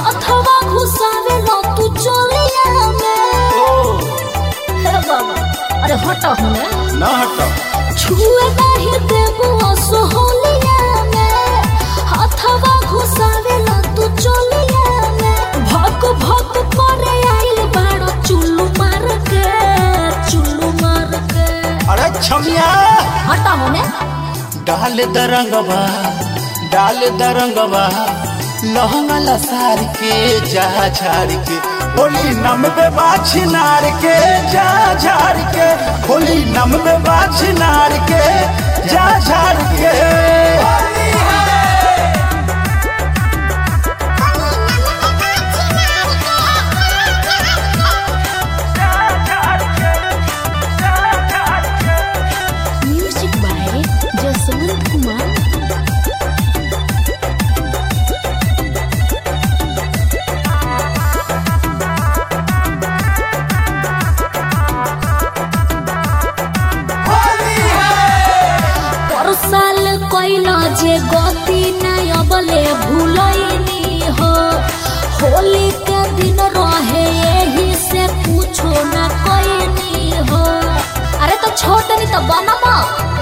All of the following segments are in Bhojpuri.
हाथवा घुसावे लो तू चोलिया में ओ हे बाबा अरे हट होने ना हटो छुए नहीं देबू सोहलिया में हाथवा घुसावे लो तू चोलिया में भक भक करे आइल बाड़ो चुल्लू मार के चुल्लू मार के अरे छमिया हट होने डाल दरंगवा डाल दरंगवा लहंगा लसार के जा झाड़ के होली नम पे बाछी नार के जा झाड़ के होली नम पे बाछी नार के जा झाड़ के म्यूजिक बाय जसवंत कुमार परसाल कइला जे गति नहीं अबले भूलैनी हो होली के दिन रहे यही से पूछो ना कइनी हो अरे तो छोड़ देनी तो बनवा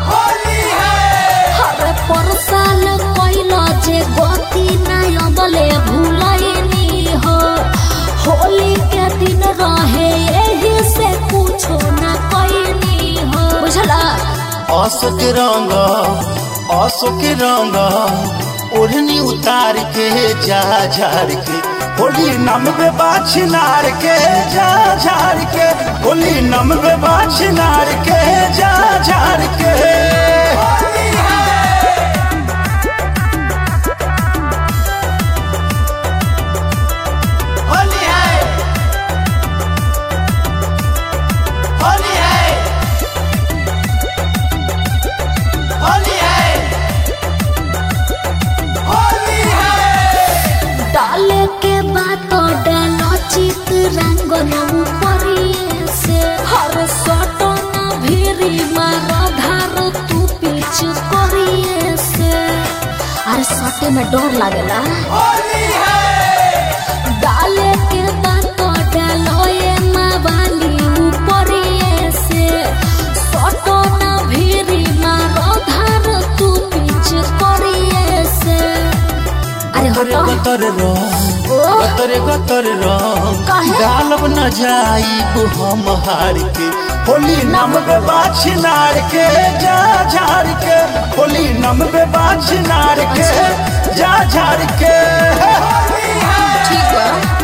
अरे परसाल कइला जे गति नहीं अबले भूलैनी हो होली के दिन रहे यही से पूछो ना कइनी हो बुझला असो के रंग असो के रंग ओढ़नी उतार के जा झाड़ के होली नम पे बाछी नार के जा झाड़ के होली नम पे बाछी नार के जा झाड़ के होली है होली है होली है होली है डाले के बात डालो चित रंग नमु परिए से हर सटो न भिरी मार धार तू पीछ करिए से अरे सटे में डर लागेला होली है डाले के बात डालो ये मावाली ऊपरिए से सटो न भिरी मार धार तू पीछ करिए से अरे गतरे हटो गतर रंग ओ। गतरे गतर रंग काहे? डालब न जाई हम हार के होली नम पे बाछी नार के जा झाड़ के होली नम पे बाछी नार के जा झाड़ के होली है ठीक है